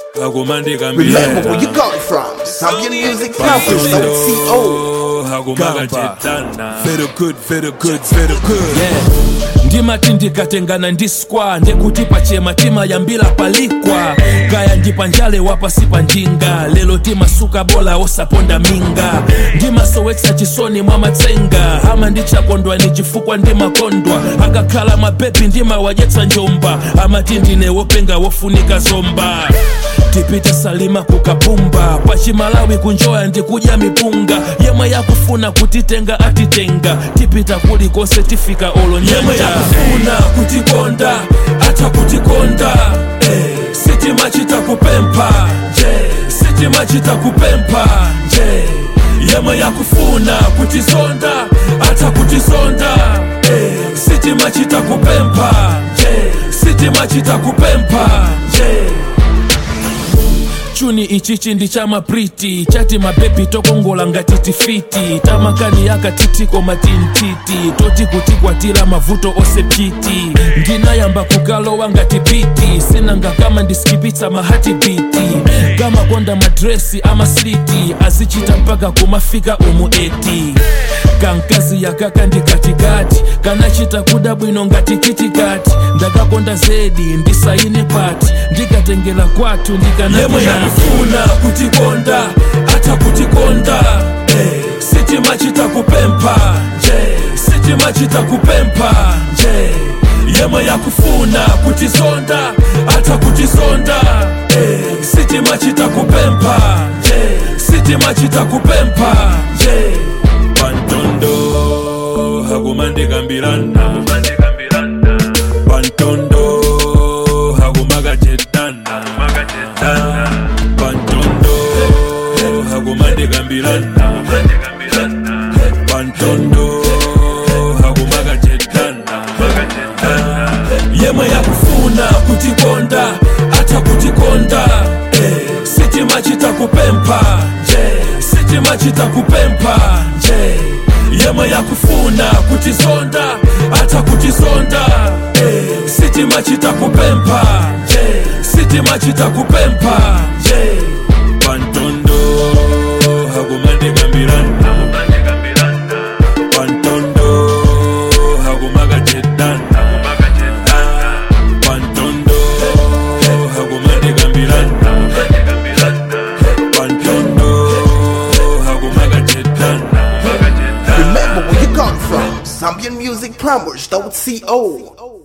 hakumandika Remember where you come from. Zambian music campus, don't see old. hakumaga Gamba. chetana Very good, very good, very good. yeah. ndimati ndikatengana ndi skwa ndekuti pachema tima yambira palikwa kaya ndipa njale wapasi pa njinga lero timasuka bola osaponda minga ndimasowetsa chisoni mwa matsenga ama ndichakondwa ni chifukwa ndimakondwa akakhala mabebi ndimawadyetsa njomba amati ndine wopenga wofunika zomba tipite salima kukapumba pachimalawi kunjoya ndikudya mipunga yemwe yakufuna kutitenga atitenga tipita kulikonse tifika olonyanja yemwe yakufuna kutikonda ata kutikonda eh, sitimachita kupempha nje sitimachita kupempha nje yemwe yakufuna kutizonda ata kutizonda eh, sitimachita kupempha nje sitimachita kupempha nje chuni ichichi ndi cha mapriti chati mabebi tokongola ngati tifiti tamakani yakatitiko matintiti toti kutikwatira mavuto ose piti ndinayamba kukalowa ngati piti sinanga kama ndiskipitsa mahati biti kama konda madresi amasliti azichita mpaka kumafika umu eti kankazi yakaka ndi katikati kanachita kuda bwino ngati kitikati ndakakonda zedi ndisaine pati ndikatengela kwathu ndikanayemwe yakufuna kutikonda ata kutikonda eh, sitimachita kupempha nje sitimachita kupempha nje yemwe yakufuna kutizonda ata kutizonda eh, sitimachita kupempha nje sitimachita kupempha nje pantondo hakumandikambirana pantondo hakumaga chetana pantondo hakumandikambirana pantondo hakumaga chetana yemwe yakufuna kutikonda ata kutikonda eh, sitimachita kupempha nje sitimachita kupempha nje yemwe yakufuna kutizonda ata kutizonda eh, sitimachita kupempha nje sitimachita kupempha nje pantondo hakumandikambirana pantondo hakumaga chetana pantondo hakumandikambirana pantondo hakumaga chetana Remember where you come from. Zambian music plumbers, don't see old.